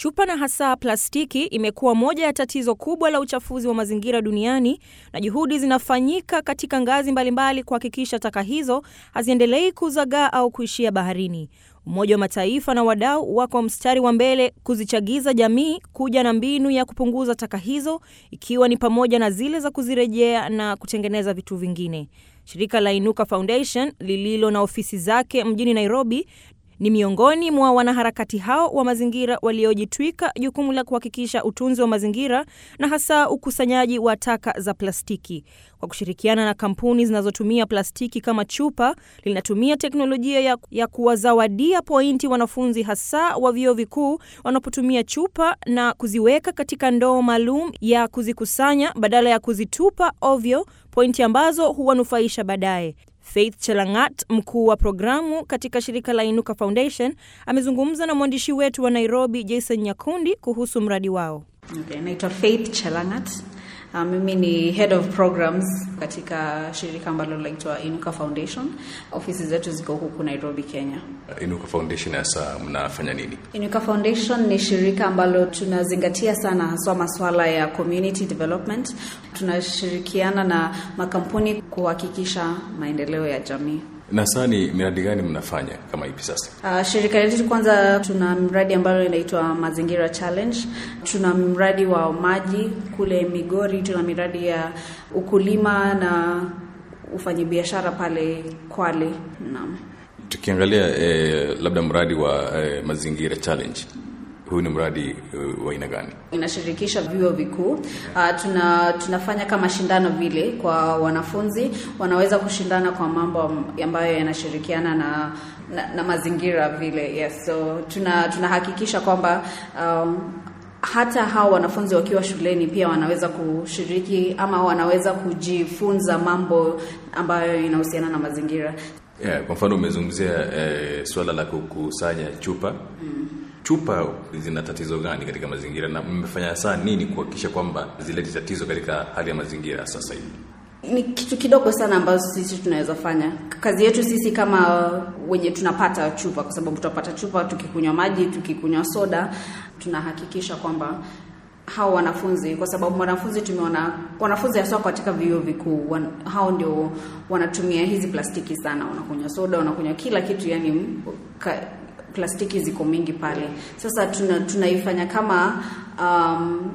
Chupa na hasa plastiki imekuwa moja ya tatizo kubwa la uchafuzi wa mazingira duniani na juhudi zinafanyika katika ngazi mbalimbali kuhakikisha taka hizo haziendelei kuzagaa au kuishia baharini. Umoja wa Mataifa na wadau wako mstari wa mbele kuzichagiza jamii kuja na mbinu ya kupunguza taka hizo ikiwa ni pamoja na zile za kuzirejea na kutengeneza vitu vingine. Shirika la Inuka Foundation lililo na ofisi zake mjini Nairobi ni miongoni mwa wanaharakati hao wa mazingira waliojitwika jukumu la kuhakikisha utunzi wa mazingira na hasa ukusanyaji wa taka za plastiki. Kwa kushirikiana na kampuni zinazotumia plastiki kama chupa, linatumia teknolojia ya, ya kuwazawadia pointi wanafunzi hasa wa vyuo vikuu wanapotumia chupa na kuziweka katika ndoo maalum ya kuzikusanya badala ya kuzitupa ovyo, pointi ambazo huwanufaisha baadaye. Faith Chelangat, mkuu wa programu katika shirika la Inuka Foundation, amezungumza na mwandishi wetu wa Nairobi Jason Nyakundi kuhusu mradi wao. Okay, naitwa Faith Chelangat. Uh, mimi ni head of programs katika shirika ambalo linaitwa Inuka Foundation. Ofisi zetu ziko huku Nairobi, Kenya. Inuka Foundation hasa mnafanya nini? Inuka Foundation ni shirika ambalo tunazingatia sana haswa masuala ya community development. Tunashirikiana na makampuni kuhakikisha maendeleo ya jamii. Na sasa ni miradi gani mnafanya kama hivi sasa? Uh, shirika letu kwanza, tuna mradi ambalo inaitwa Mazingira Challenge. Tuna mradi wa maji kule Migori, tuna miradi ya ukulima na ufanyabiashara pale Kwale. Naam. Tukiangalia eh, labda mradi wa eh, Mazingira Challenge huu ni mradi uh, wa aina gani? Inashirikisha vyuo vikuu. Uh, tuna tunafanya kama shindano vile kwa wanafunzi, wanaweza kushindana kwa mambo ambayo yanashirikiana na, na, na mazingira vile. Yes, so tuna tunahakikisha kwamba um, hata hao wanafunzi wakiwa shuleni pia wanaweza kushiriki ama wanaweza kujifunza mambo ambayo inahusiana na mazingira. Yeah, kwa mfano umezungumzia eh, suala la kukusanya chupa mm. Chupa zina tatizo gani katika mazingira na mmefanya saa nini kuhakikisha kwamba zileti tatizo katika hali ya mazingira sasa hivi? Ni kitu kidogo sana ambazo sisi tunaweza fanya. Kazi yetu sisi kama wenye tunapata chupa, kwa sababu tutapata chupa tukikunywa maji, tukikunywa soda, tunahakikisha kwamba hao wanafunzi, kwa sababu wanafunzi tumeona, wanafunzi hasa katika vyuo vikuu wan, hao ndio wanatumia hizi plastiki sana, wanakunywa soda, wanakunywa kila kitu, yani ka, plastiki ziko mingi pale. Sasa tuna, tunaifanya kama um,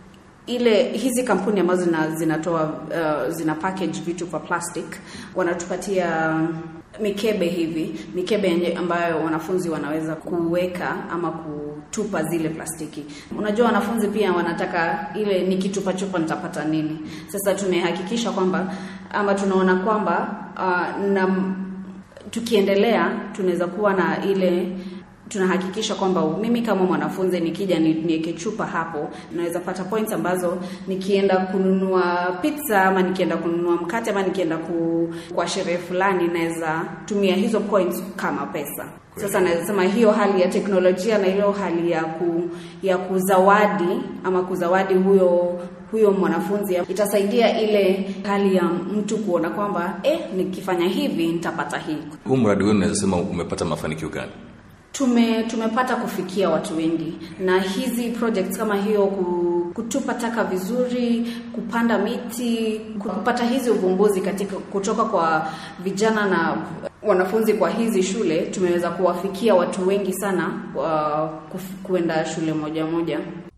ile hizi kampuni ambazo zina, zinatoa uh, zina package vitu kwa plastic wanatupatia mikebe hivi mikebe ambayo wanafunzi wanaweza kuweka ama kutupa zile plastiki. Unajua wanafunzi pia wanataka ile nikitupa chupa nitapata nini? Sasa tunahakikisha kwamba ama tunaona kwamba uh, na tukiendelea tunaweza kuwa na ile tunahakikisha kwamba mimi kama mwanafunzi nikija niweke chupa hapo, naweza pata points ambazo nikienda kununua pizza ama nikienda kununua mkate ama nikienda ku, kwa sherehe fulani naweza tumia hizo points kama pesa. Sasa naweza sema hiyo hali ya teknolojia na hiyo hali ya ku, ya kuzawadi ama kuzawadi huyo huyo mwanafunzi itasaidia ile hali ya mtu kuona kwamba eh, nikifanya hivi nitapata hii. Huu mradi wenu naweza sema umepata mafanikio gani? Tume, tumepata kufikia watu wengi na hizi projects kama hiyo, kutupa taka vizuri, kupanda miti, kupata hizi uvumbuzi katika kutoka kwa vijana na wanafunzi kwa hizi shule, tumeweza kuwafikia watu wengi sana uh, kuenda shule moja moja.